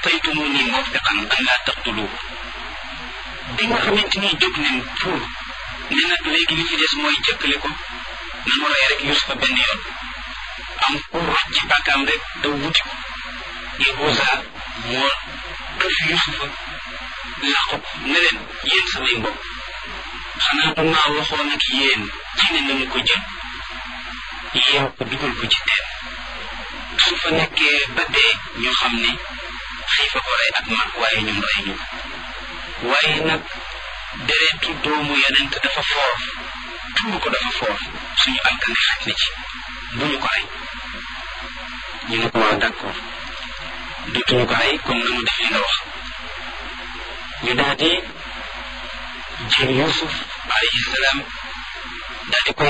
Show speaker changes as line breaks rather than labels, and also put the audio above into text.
ataytumuni mawfiqan an laa taqtuluhu bi nga xamante ni jóg nañ pour ne nag léegi li ci des mooy jëkkale ko nanu rey rek Yusufa benn yoon am ku roj ci bàkkaam rek daw wuti ko Yahuza moo këf Yusufa làqu ko ne leen yéen samay mbokk xanaa du maa waxoon ak yéen ci ne nañu ko jël yeew ko dugal ko ci teen su fa nekkee ba dee ñu xam ne xiifa ko rey ak mag waaye ñun rey ñu waaye nag deretu doomu yonent dafa foor tuur ko dafa foor suñu alkande xaj na ci bu ñu ko rey ñu ne ko waaw d'accord dootuñu ko rey comme na mu def li nga wax ñu daal di jël Yuusuf alayhi salaam daal di koy